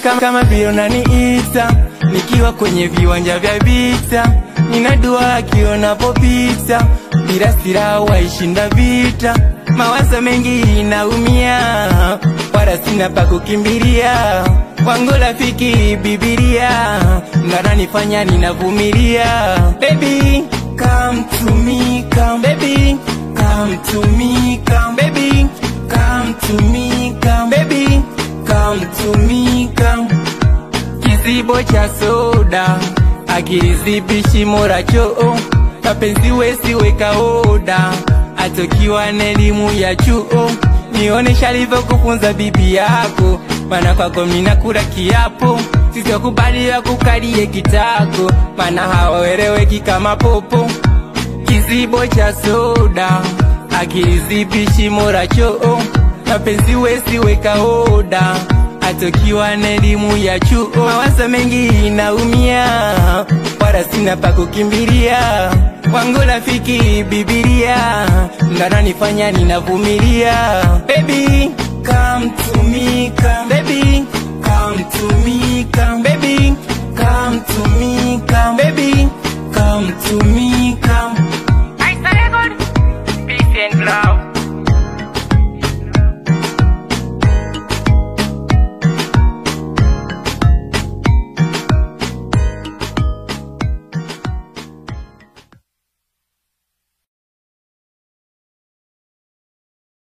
kama, kama vile unaniita nikiwa kwenye viwanja vya vita, ninadua akionapopita, bila silaha waishinda vita. Mawazo mengi inaumia, wala sina pa kukimbilia. Wangu rafiki Bibilia, ngananifanya ninavumilia. Baby, come to me, come baby, come to me, come baby, come to me, come baby, come to me, come kizibo cha soda akilizibi shimo la choo, mapenzi wesi weka oda, atokiwa na elimu ya chuo. Nionesha alivyokufunza bibi yako, maana kwako mina kula kiapo, sitokubaliwa kukalie kitako, maana hawaeleweki kama popo. Kizibo cha soda akilizibi shimo la choo, mapenzi wesi weka oda atokiwa na elimu ya chuo. Mawazo mengi inaumia, wala sina pa kukimbilia. Wangu rafiki Bibilia, ngananifanya ninavumilia. Baby, come to me, come baby,